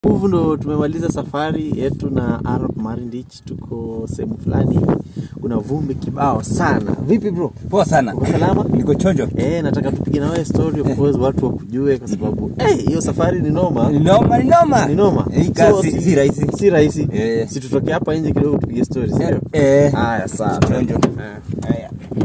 Huvu ndo tumemaliza safari yetu na Arab Marindich, tuko sehemu fulani hivi, kuna vumbi kibao sana. Vipi bro? Poa sana. Uko salama? Niko chonjo. Eh, nataka tupige na wewe story of course, watu wakujue kwa sababu eh, hiyo safari ni noma. Ni noma, ni noma. Ni noma. Hii kazi si rahisi. Si rahisi. Eh. Si tutoke hapa nje kidogo tupige story, si ndio? Eh. Haya, sawa. Chonjo. Eh. Haya.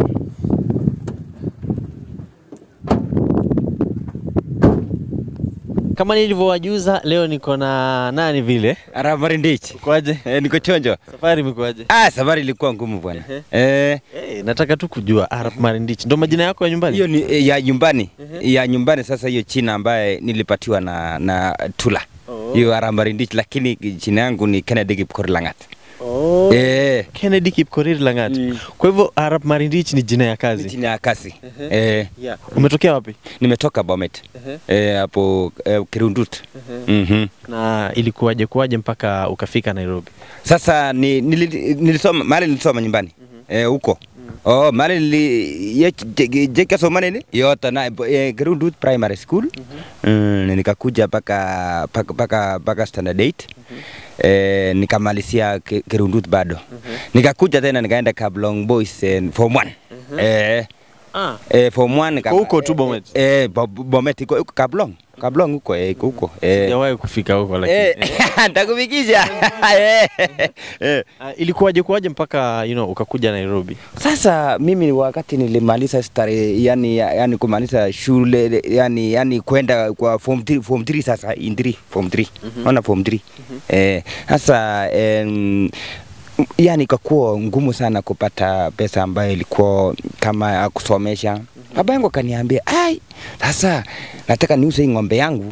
Kama nilivyowajuza leo niko na nani vile? Arab Marindich. Kwaje? Eh, niko chonjo. Safari imekuwaje? Ah, safari ilikuwa ngumu bwana. Eh, Eh, nataka tu kujua Arab Marindich. Ndo majina yako ya nyumbani? hiyo ni eh, ya nyumbani. Ya nyumbani sasa hiyo china ambaye nilipatiwa na na Tula. Oh. Hiyo Arab Marindich lakini jina yangu ni Kennedy Kipkorir Langat. Oh. Eh, Kennedy Kipkorir Langat. Mm. Kwa hivyo Arab Marindich ni jina ya ni kazi. jina ya kasi. Eh, Yeah. Umetokea wapi? nimetoka Bomet. Eh, hapo eh, Kirundut. Mhm. Na ilikuwaje kuwaje mpaka ukafika Nairobi? Sasa ni, nili, nilisoma mahali nilisoma nyumbani eh, huko Oh, mahali nili ye- je- jeka soma nini yote na eh, Gerundut Primary School mm, nikakuja paka paka paka, paka standard 8 eh, nikamalizia Ke- Gerundut bado nikakuja tena nikaenda Kablong Boys eh, form 1 eh, Ah. eh, form 1 nika Uko huko tu Bomet? eh, Bo- Bomet iko iko Kablong Kablong huko eh, iko huko eh, Sijawahi kufika huko lakini. eh, nitakufikisha eh, eh. Ah, ilikuwaje kuwaje mpaka you know, ukakuja Nairobi? Sasa mimi wakati nilimaliza stare, yani, yani kumaliza shule yani, yani kwenda kwa form 3 form 3 sasa in 3 form 3 ona form 3 eh, sasa em, yani ikakuwa ngumu sana kupata pesa ambayo ilikuwa kama ya kusomesha. Baba yangu akaniambia, ai, sasa nataka niuze hii ng'ombe yangu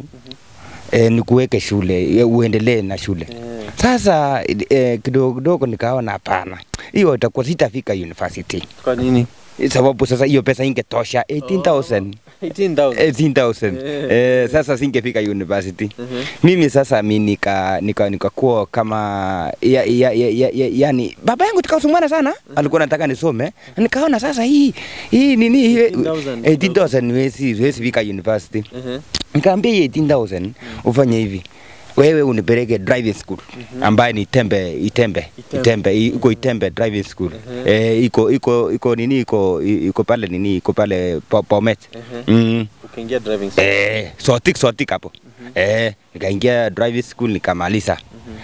eh, nikuweke shule eh, uendelee na shule sasa eh, kidogo kidogo nikaona hapana, hiyo itakuwa sitafika university Kwa nini? sababu sasa hiyo pesa ingetosha 18,000 18,000. 18,000 eh, sasa singefika university mimi sasa mi nika nika nikakuwa kama ya, ya, ya, ya, ya, yani baba yangu tukasumana sana alikuwa nataka nisome nikaona sasa hii hii nini hii 18,000. 18,000 wezi wezi fika university Mhm. Nikamwambia hii 18000 ufanye hivi. Wewe unipeleke driving school ambaye ni Itembe Itembe Itembe. Itembe i- iko Itembe driving school. Eh iko iko iko nini iko iko pale nini iko pale Po- Bomet. Mm. Ukaingia driving school. Eh sotik sotik hapo. Eh nikaingia driving school nikamaliza.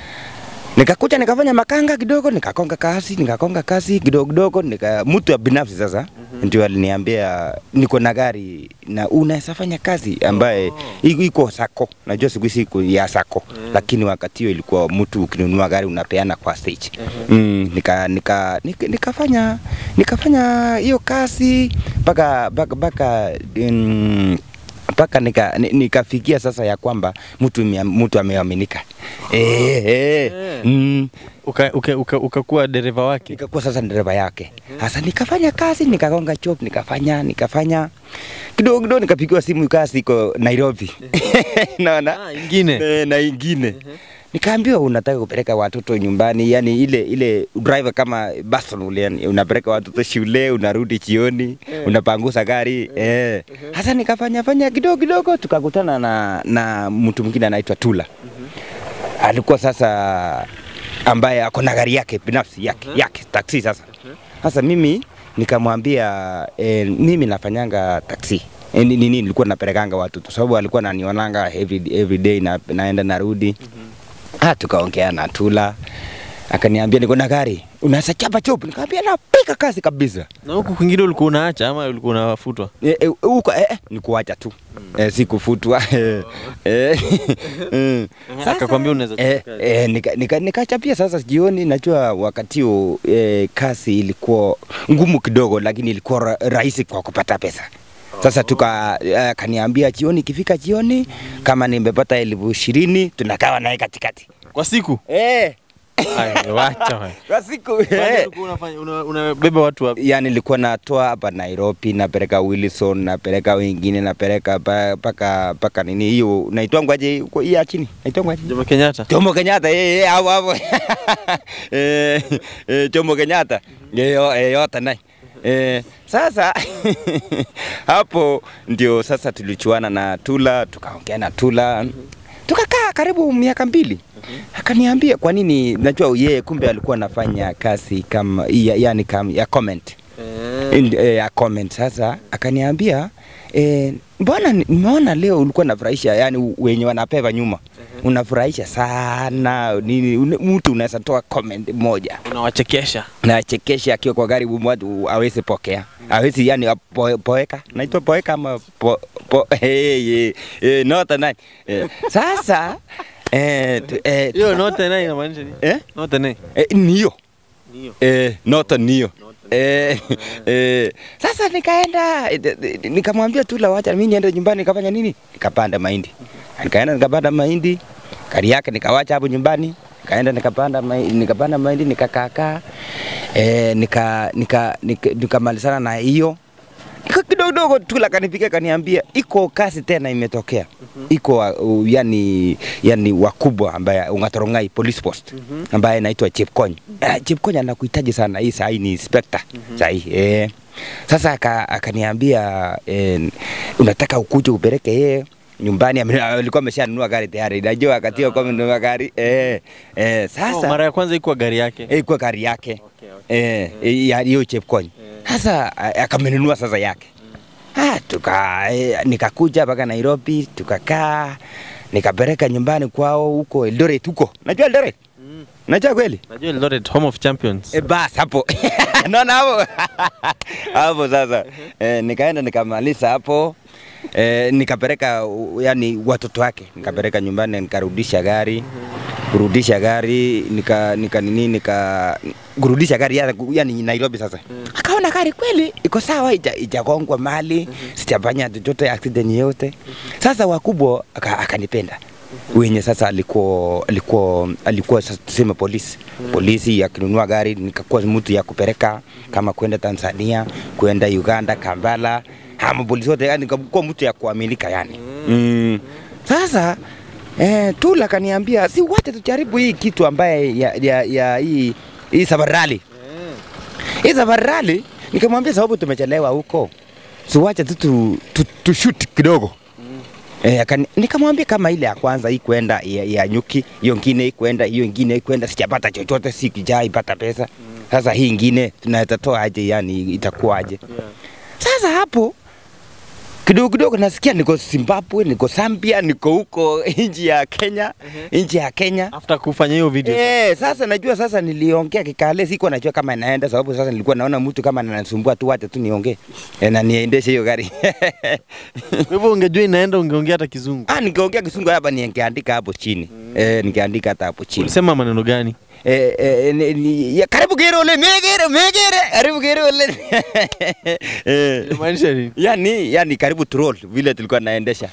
Nikakuja nikafanya makanga kidogo, nikakonga kazi, nikakonga kazi kidogo kidogo, nika mtu wa binafsi sasa ndio aliniambia niko na gari na unaweza fanya kazi ambaye iko iko sako. Najua siku hizi iko ya sako, lakini wakati hiyo ilikuwa mtu ukinunua gari unapeana kwa stage. Mm, nika, nika, nika, nikafanya nikafanya hiyo kazi mpaka mpaka mpaka mm, mpaka nika, ni- nikafikia sasa ya kwamba mtu mia- mtu ameaminika eh, eh, mm, Uka, uka, uka, ukakuwa dereva wake. nikakuwa sasa dereva yake sasa nikafanya kazi nikagonga job nikafanya nikafanya kidogo kidogo nikapigiwa simu kazi iko Nairobi naona Ah, ingine. Eh, na ingine nikaambiwa unataka kupeleka watoto nyumbani yani ile ile driver kama Baston ule yani unapeleka watoto shule unarudi jioni unapangusa gari eh hasa nikafanya fanya kidogo kidogo tukakutana na na mtu mwingine anaitwa Tula alikuwa sasa ambaye ako na gari yake binafsi yake yake taksi sasa sasa mimi nikamwambia eh, mimi nafanyanga taksi Eh, ni- nini nilikuwa napelekanga watoto sababu alikuwa ananionanga every, every day na, naenda narudi ah, tukaongea na Tula akaniambia niko na gari unaweza chapa chop nikamwambia napika kazi kabisa Na huku kwingine ulikuwa unaacha ama ulikuwa unafutwa? Eh, eh, huko eh, eh, ni kuacha tu eh, si kufutwa eh, eh, mm. Sasa, Akakwambia unaweza eh, chapa kazi. eh, nika, nika, nikachapia sasa jioni. Najua wakati huo eh, kazi ilikuwa ngumu kidogo, lakini ilikuwa ra rahisi kwa kupata pesa. Sasa tuka eh, kaniambia jioni, ikifika jioni kama nimepata elfu ishirini tunakawa naye katikati Kwa siku? eh, Ai, wacha wewe. kwa siku Kwani eh. ulikuwa unafanya una- unabeba watu wapi? yani nilikuwa natoa hapa Nairobi, napeleka Wilson, napeleka wengine, napeleka pa- paka paka nini hiyo naitwangwaje huko hii ya chini naitwangwaje Jomo Kenyatta. Jomo Kenyatta eh eh hapo hapo eh eh, Jomo Kenyatta eh yo- eh, yote nai eh sasa hapo ndio sasa tulichuana na Tula tukaongea na Tula tukakaa karibu miaka mbili akaniambia kwa nini najua yeye kumbe alikuwa anafanya kazi kama ya, yani kama ya comment In- eh, ya comment sasa akaniambia eh, mbona ni- nimeona leo ulikuwa unafurahisha yani wenye wanapewa nyuma unafurahisha sana nini une- mtu unaweza toa comment moja unawachekesha na chekesha akiwa kwa gari watu awezi pokea awezi yani po, poeka naitwa poeka ama po, po, hey, hey, hey, not a nine. Eh, sasa eh, tu- eh, hiyo note naye inamaanisha nini eh, note naye eh, niyo Niyo. eh, not a niyo Eh, eh, sasa nikaenda eh, eh, nikamwambia tu la wacha mimi niende nyumbani nikafanya nini nikapanda mahindi nikaenda nikapanda mahindi gari yake nikawacha hapo nyumbani nikaenda nikapanda mahindi, nikapanda mahindi nikakaakaa eh, nika nika nika- nikamalizana na hiyo Nika- kidogo kidogo tu la kanipiga kaniambia iko kazi tena imetokea iko uh, yani yani wakubwa ambaye Ung'atorongai police post ambaye anaitwa Chepkony uh, Chepkony anakuhitaji sana hii saa hii ni inspector saa hii eh sasa aka- akaniambia eh, unataka ukuje upeleke yeye nyumbani ame- alikuwa ameshanunua gari tayari najua wakati huo kwa amenunua gari eh, eh, Oh, sasa mara ya kwanza ikuwa gari yake eh, kwa gari yake Okay, okay. eh, eh, ya hiyo Chepkony sasa a- akamenunua sasa yake ah, tuka eh, nikakuja mpaka Nairobi tukakaa nikapeleka nyumbani kwao huko Eldoret huko najua Eldoret Mm. najua kweli najua Eldoret home of champions E, bas hapo naona hapo hapo sasa e, nikaenda nikamaliza hapo e, nikapeleka u- yani watoto wake nikapeleka nyumbani nikarudisha gari kurudisha gari nika nika nini nika kurudisha gari ya- yani Nairobi sasa akaona gari kweli iko sawa ija- ijagongwa mali sijafanya chochote accident yote sasa wakubwa aka- akanipenda wenye sasa alikuwa alikuwa alikuwa sasa tuseme polisi polisi akinunua gari nikakuwa mtu ya kupeleka kama kwenda Tanzania kwenda Uganda Kampala ama polisi wote yani nikakuwa mtu ya kuaminika yani mm. sasa eh, Tula kaniambia si wote tujaribu hii kitu ambaye ya, ya, ya hii hii sabarali hii sabarali nikamwambia sababu tumechelewa huko siwache tu tu, tu, tu shoot kidogo Eh, akani- nikamwambia kama ile ya kwanza hii kwenda ya, ya nyuki, hiyo ingine hii kwenda, hiyo ingine hii kwenda, sijapata chochote, si kijaa ipata pesa. Sasa hii ingine tunaweza toa aje, yani itakuwaje? Sasa hapo kidogo kidogo nasikia niko Zimbabwe, niko Zambia, niko huko nchi ya Kenya, nchi ya Kenya. after kufanya hiyo video Eh, sasa najua sasa niliongea kikale, sikuwa najua kama inaenda, sababu sasa nilikuwa naona mtu kama ananisumbua tu, wacha tu niongee eh, na niendeshe hiyo gari kwa hivyo ungejua inaenda ungeongea hata kizungu Ah, nikiongea kisungu hapa ningeandika hapo chini. Eh, ningeandika hata hapo chini. ulisema maneno gani Eh, eh, ni- ni- ya, karibu Kirole, megere, megere, karibu Kirole. eh, inamaanisha nini yani, yani karibu troll vile tulikuwa naendesha.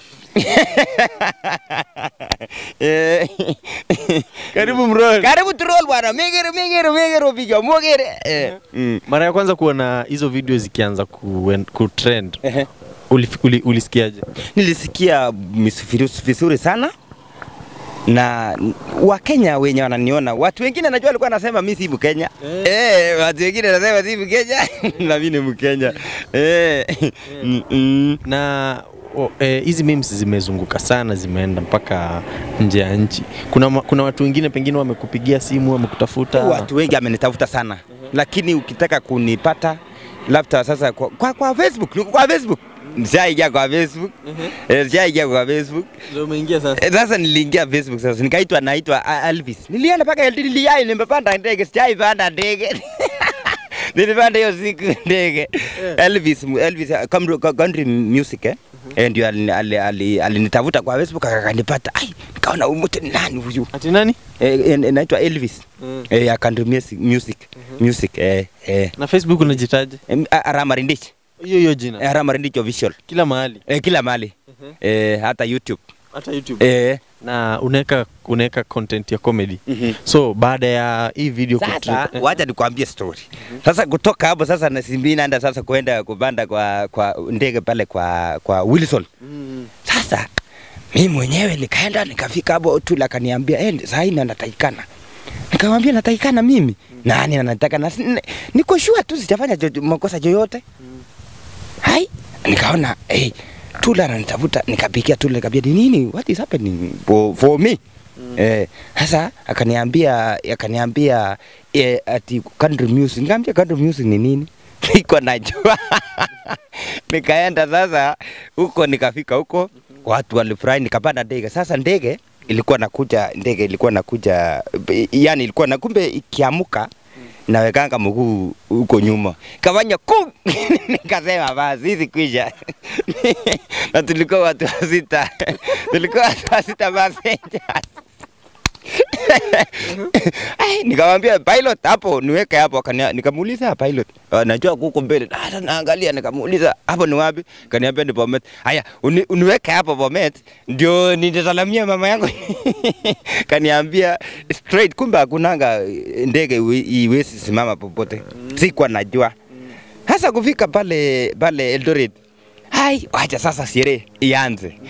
eh, karibu mrol karibu troll bwana, megere, megere, megere, piga mogere. Eh, mm. mara ya kwanza kuona hizo video zikianza ku, kutrend Ehe. ulif- uli, ulisikiaje nilisikia mis- vizuri sana na Wakenya wenye wananiona, watu wengine najua walikuwa nasema mimi si Mkenya eh. Eh, watu wengine nasema si Mkenya na mimi ni Mkenya eh. Mm, mm. na o- eh, hizi memes zimezunguka sana zimeenda mpaka nje ya nchi kuna, ma- kuna watu wengine pengine wamekupigia simu wamekutafuta Watu wengi amenitafuta sana, lakini ukitaka kunipata labda sasa kwa, kwa, kwa Facebook, niko kwa Facebook nishaingia kwa Facebook eh, nishaingia kwa Facebook Ndio umeingia sasa Eh, Sasa niliingia Facebook sasa nikaitwa naitwa A- Elvis. Nilienda mpaka LD niliyai nimepanda ndege, sijai panda ndege. Nilipanda hiyo siku ndege. Elvis Elvis uh, country- country music eh. Eh, ndio alinitafuta ali, ali, alinitafuta kwa Facebook akanipata. Ai, nikaona huyu mtu ni nani huyu? ati nani Eh, eh, naitwa Elvis. Mm. Eh, ya country music music. Music eh eh. na facebook unajitaje Em, a- Arama Rindich. hiyo hiyo jina Eh, Arama Rindich official. kila mahali Eh, kila mahali. Eh, hata YouTube. hata youtube Eh. na unaweka unaweka content ya comedy Mhm. so baada ya hii video Sasa kutrend- wacha nikwambie story. Sasa kutoka hapo sasa na simbi naenda sasa kwenda kupanda kwa kwa ndege pale kwa kwa Wilson. Mm. Sasa mimi mwenyewe nikaenda nikafika hapo tu akaniambia eh, saa hii nataikana. Nikamwambia nataikana mimi. Nani anataka na niko sure tu sijafanya jo- makosa yoyote. Hai, nikaona eh Tula ananitafuta, nikapigia Tula, nikamwambia ni nini, what is happening for, for me Eh, sasa akaniambia akaniambia eh, ati country music. Nikamwambia country music ni nini? Niko najua. Nikaenda sasa huko, nikafika huko, watu walifurahi, nikapanda ndege. Sasa ndege ilikuwa nakuja, ndege ilikuwa nakuja, yani ilikuwa na kumbe ikiamuka nawekanga mguu huko nyuma, kafanya kum nikasema basi hizi kwisha na tulikuwa watu wa sita, tulikuwa watu wa sita passengers Ai, nikamwambia pilot hapo niweke hapo, akania nikamuuliza pilot, uh, najua kuko mbele. Hata naangalia nikamuuliza hapo ni wapi? Kaniambia ni Bomet. Haya, uni, uniweke hapo Bomet ndio nitasalamia mama yangu. Kaniambia straight, kumbe hakunanga ndege iwe- iwezi simama popote. Sikuwa najua. Sasa kufika pale pale Eldoret, hai, wacha sasa sherehe ianze.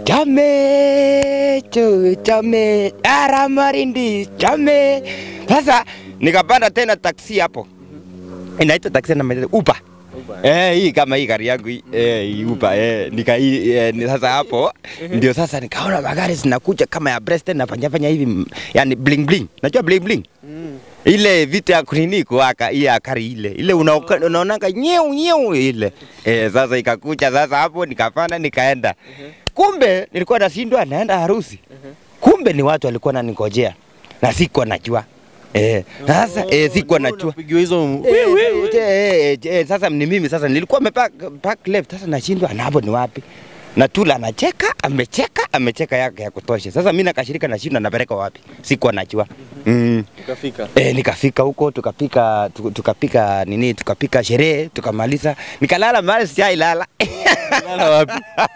Chame cho chame ara marindi chame. Sasa nikapanda tena taksi hapo, inaitwa taksi na Uber. Eh, hii kama hii gari yangu hii, eh, hii Uber eh, nika hii eh, ni sasa hapo ndio sasa nikaona magari zinakuja kama ya Preston na fanya fanya hivi m- yani bling bling. Najua bling bling ile vitu ya kunini kuwaka ile akari ile ile unaoka- unaonanga nyeu nyeu ile eh, sasa ikakuja sasa hapo nikapanda nikaenda kumbe nilikuwa nashindwa naenda harusi kumbe ni watu walikuwa naningojea na sikuwa najua eh, sasa eh, sikuwa najua Unapigiwa hizo Eh, eh, eh, eh, eh, sasa ni mimi sasa nilikuwa mepark park left sasa nashindwa na hapo ni wapi na Tula anacheka amecheka amecheka yake ya kutosha sasa mimi nakashirika nashindwa napeleka wapi sikuwa najua mm. ukafika. E, nikafika huko tukapika tu- tukapika nini tukapika sherehe tukamaliza nikalala mahali sijailala Lala wapi?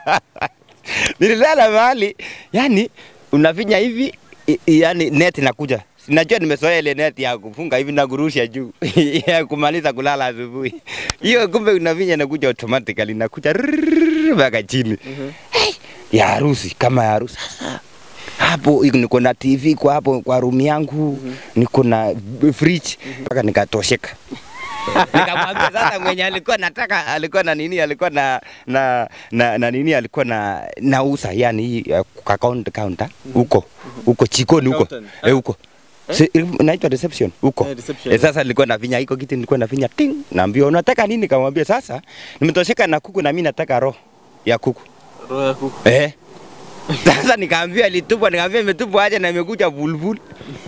nililala mahali yani unafinya hivi i- i- yani net inakuja najua nimezoea ile net ya kufunga hivi na kurusha juu ya kumaliza kulala asubuhi hiyo kumbe unafinya inakuja automatically inakuja rrrr mpaka chini Hey, ya harusi kama ya harusi sasa hapo niko na TV kwa hapo kwa room yangu niko na fridge mpaka nikatosheka nikamwambia sasa mwenye alikuwa nataka alikuwa na nini alikuwa na na na, na nini alikuwa na nausa yani hii uh, kwa counter counter huko huko chikoni huko Accountant. eh huko Si- inaitwa reception huko Eh, reception. eh, sasa nilikuwa nafinya iko kitu nilikuwa nafinya ting naambia unataka nini nikamwambia sasa nimetosheka na kuku na mimi nataka roho ya kuku Roho ya kuku. eh sasa nikaambia ilitupwa nikaambia imetupwa aje na imekuja bulbul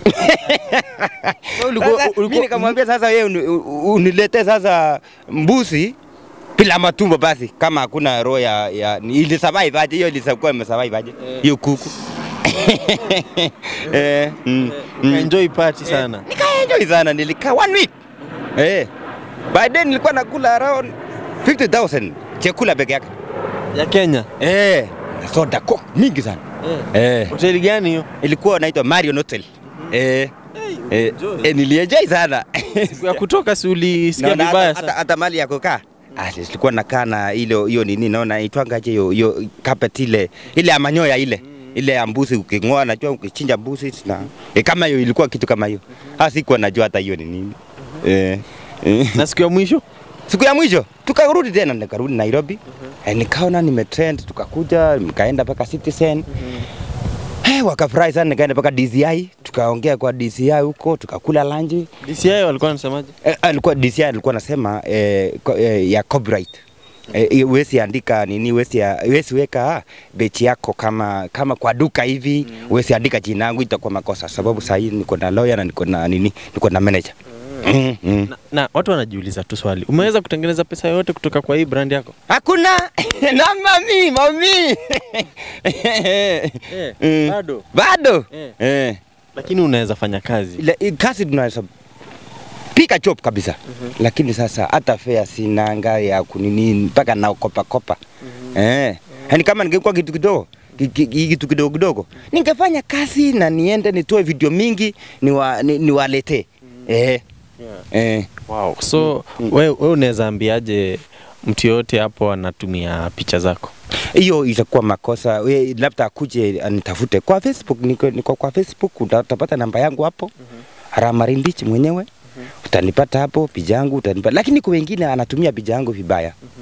ulikuwa- sasa, ulikuwa- mimi nikamwambia sasa wewe uni- u- unilete sasa mbuzi bila matumbo basi kama hakuna roho ya, ya ni- ili survive aje hiyo ilisakuwa imesurvive aje Eh. hiyo kuku eh, mm, mm. Enjoy party sana. Nikaenjoy sana nilikaa one week eh by then nilikuwa nakula around 50000 chakula peke yake Ya Kenya. eh na soda coke mingi sana eh Hoteli gani hiyo? ilikuwa inaitwa Marion Hotel eh eh, enjoy. eh nilienjoy sana Siku ya kutoka si ulisikia Naona vibaya hata, hata, sana. hata mali ya kukaa Ah, silikuwa nakaa na ile hiyo nini naona itwangaje hiyo hiyo carpet ile ile ya manyoya ile ile ya mbuzi uking'oa najua ukichinja mbuzi na e, kama hiyo ilikuwa kitu kama hiyo ah sikuwa najua hata hiyo ni nini eh, eh. Na siku ya mwisho? siku ya mwisho tukarudi tena nikarudi Nairobi eh, nikaona nimetrend tukakuja nikaenda mpaka Citizen Eh, wakafurahi sana nikaenda mpaka DCI tukaongea kwa DCI huko tukakula lunch DCI walikuwa wanasemaje? Eh, alikuwa DCI alikuwa anasema eh, ko- eh, ya copyright eh, huwezi andika nini, huwezi ya- huwezi weka bechi yako kama kama kwa duka hivi, huwezi andika jina yangu, itakuwa makosa, sababu saa hii niko na lawyer na niko na nini, niko na manager mm. Mm. Na, na watu wanajiuliza tu swali. Umeweza kutengeneza pesa yote kutoka kwa hii brand yako? Hakuna na mami mami Mm. bado. bado Eh. eh. Lakini unaweza fanya kazi. Ile i- kazi tunaweza pika chop kabisa lakini sasa hata fea sinanga ya kunini mpaka naokopa kopa eh. Yani kama ningekuwa kitu kidogo ki- ki- ki- kitu kidogo kidogo ningefanya kazi na niende nitoe video mingi niwa, ni, niwaletee eh. Eh. Wow. So wewe we unaweza ambiaje mtu yoyote hapo anatumia picha zako? hiyo itakuwa makosa. We, labda akuje anitafute kwa Facebook, niko, niko kwa Facebook, uta- utapata namba yangu hapo Ramarindichi mwenyewe utanipata hapo, picha yangu utanipata, lakini kwa wengine anatumia picha yangu vibaya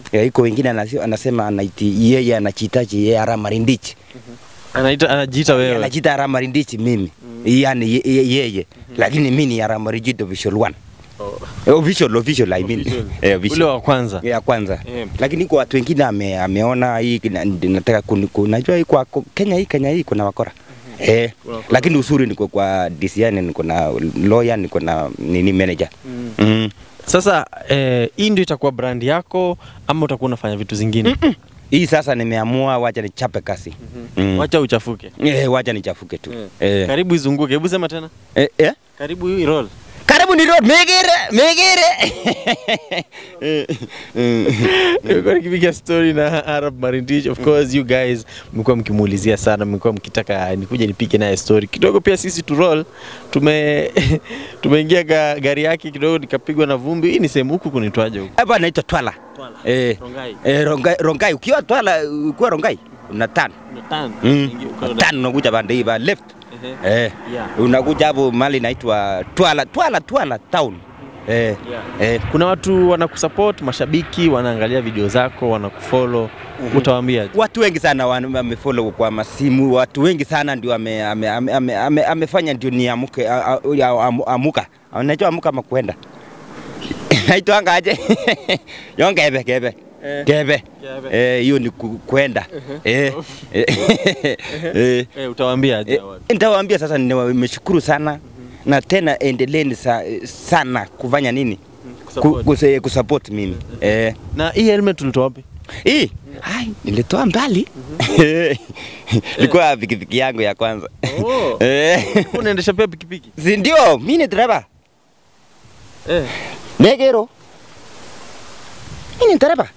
Ya, iko wengine anasi- anasema anaiti yeye anachitaji yeye ara marindichi Anaita anajiita wewe. anachita ara marindichi mimi yani ye- ye- yeye lakini mimi ni ara marindichi official one Eh, official official I mean Official. eh Ule official wa kwanza. ya kwanza Eh. lakini kwa watu wengine ame, ameona hii kina- nataka kuni- ku- najua hii kwa kwa Kenya hii Kenya hii kuna wakora eh, Kuna wakora. lakini uzuri niko kwa DCI niko na lawyer niko na nini manager Mm. mm. Sasa eh, hii ndio itakuwa brand yako ama utakuwa unafanya vitu zingine? Hii sasa nimeamua wacha nichape kasi mm. Wacha uchafuke. eh, wacha nichafuke tu Eh. eh. Karibu izunguke. Hebu sema tena. Eh, eh? Karibu hii roll. karibu ni road megere megere Eh, mm. Nilikuwa nikipiga story na Arab Marindich. Of course you guys mlikuwa mkimuulizia sana, mlikuwa mkitaka nikuje nipige naye story kidogo. Pia sisi tu roll tume tumeingia ga, gari yake kidogo, nikapigwa na vumbi. Hii ni sehemu huku kunitwaje huku? hapa naitwa Twala Twala. eh, Rongai. eh, Rongai, Rongai ukiwa Twala ukiwa Rongai una tano Unatana. Mm. Ingia uko na- tano unakuja pande hii ba left Ehe. eh. Yeah. unakuja hapo mali inaitwa Twala Twala Twala town eh. Yeah. Eh. Kuna watu wanakusupport, mashabiki wanaangalia video zako, wanakufollow. Utawaambia Watu wengi sana wan- wamefollow kwa masimu, watu wengi sana ndio ame, ame, ame, ame, ame, amefanya ndio niamuke a- a- ya- amu- amuka. Unajua amuka ama kwenda naitwanga aje yo ngebe gebe Eh. gebe Gebe. eh, hiyo ni ku- kwenda eh, eh, eh. eh, utawaambia aje Eh, hao watu? nitawaambia sasa, nimeshukuru sana na tena endeleeni sa, sana kufanya nini Ku- Kusupport. kuse- kusupport mimi eh. Na hii helmet ulitoa wapi? Hii hai nilitoa mbali ilikuwa pikipiki yangu ya kwanza Oh. eh. Unaendesha pia pikipiki? si ndio mi ni dereva Eh. negero mi ni dereva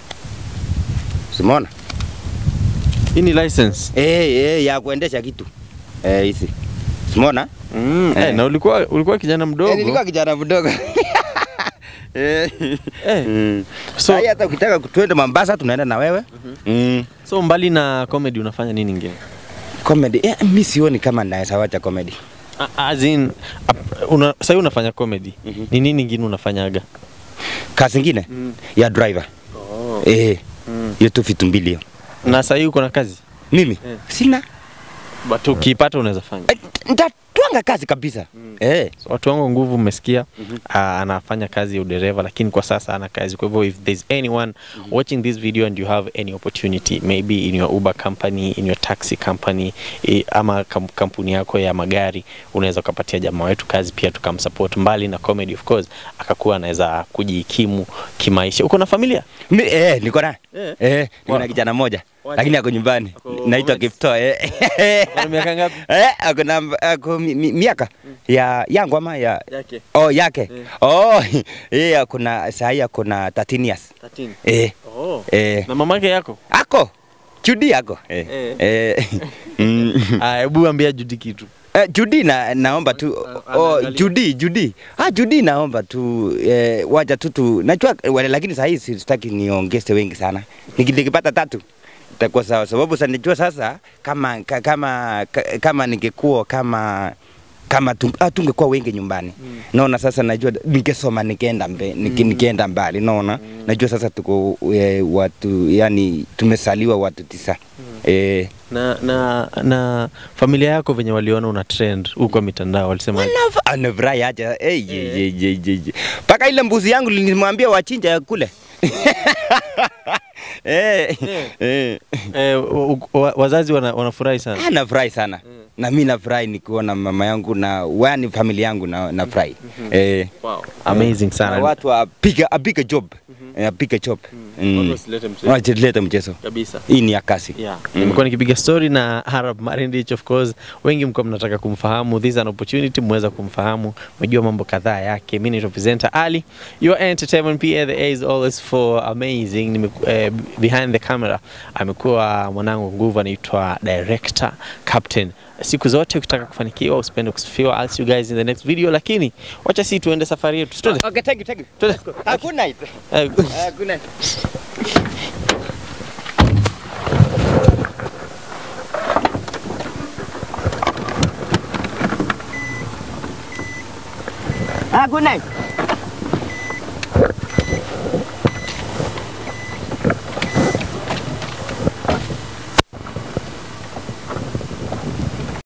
simona Hii ni license. eh, eh, ya kuendesha kitu eh, hizi simona Mm. Eh, Eh. na ulikuwa ulikuwa kijana mdogo. eh, nilikuwa kijana mdogo eh. Eh. mm. So, so, hata ukitaka tuende Mombasa tunaenda na wewe mm. so mbali na comedy unafanya nini ingine? comedy eh, mi sioni kama naweza wacha comedy A- As in, ap- una, sasa unafanya comedy. Mhm. Ni nini ingine unafanyaga? kazi ingine Mm. ya driver Oh. eh, Mm. hiyo tu vitu mbili hiyo Na sasa uko na kazi? mimi Eh. sina But ukipata unaweza fanya. Eh, ntatwanga kazi kabisa Mm. eh. So, watu wangu nguvu mmesikia Mhm. uh, anafanya kazi ya udereva lakini kwa sasa ana kazi kwa hivyo if there's anyone watching this video and you have any opportunity maybe in your uber company in your taxi company eh, ama kam, kampuni yako ya magari unaweza ukapatia jamaa wetu kazi pia tukamsupport mbali na comedy of course akakuwa anaweza kujikimu kimaisha uko na familia Mi, eh, niko na Eh. eh, niko Wa- na kijana moja Wacha. lakini ako nyumbani Ako naitwa Bomet. Kipto eh. Una miaka ngapi eh, ako na ako mi, mi, miaka ya yangu ama ya yake oh yake Eh. oh yeye ako na saa hii ako na 13 years 13 eh, oh eh. na mamake yako ako Judy ako eh. Eh. Eh. mm. Ah, hebu ambia Judy kitu Eh, Judy na, naomba tu Ana- oh, anaangalia. Judy Judy ah, Judy naomba tu eh, wacha tu tu najua wale, lakini saa hii sitaki niongeze wengi sana Niki- nikipata tatu itakuwa sawa, sababu sasa najua sasa kama ka- kama ka- kama ningekuwa kama kama tu- ah, tungekuwa wengi nyumbani Mm. naona sasa najua ningesoma nikaenda mbe, niki, nikienda mbali naona najua sasa tuko eh, watu yani tumesaliwa watu tisa eh, na na na familia yako venye waliona una trend huko mitandao walisema Anaf- anafurahi aje hey, ye, ye, ye, ye, ye. mpaka ile mbuzi yangu nilimwambia wachinja ya kule Eh, eh. eh, wa- wa- wazazi wana, wanafurahi sana Ah, nafurahi sana na mi nafurahi nikiona mama yangu na wani familia yangu na nafurahi eh, wow. amazing na sana watu wapiga apiga job Eh, apiga job Mm. Watu wasilete mchezo. Wasilete mchezo kabisa hii ni ya kasi Yeah. Mm. Nimekuwa nikipiga story na Arab Marindich of course. Wengi mko mnataka kumfahamu. This is an opportunity mweza kumfahamu. Mejua mambo kadhaa yake. Mimi ni representer Ali. Your entertainment PA the A is always for amazing. Nime, eh, behind the camera amekuwa mwanangu nguvu anaitwa director Captain. Siku zote ukitaka kufanikiwa usipende kusifiwa. I'll see you guys in the next video lakini wacha si tuende safari yetu. Twende. Okay, thank you, thank you. Twende. Hakuna it. Eh, Hakuna. Ah, good night.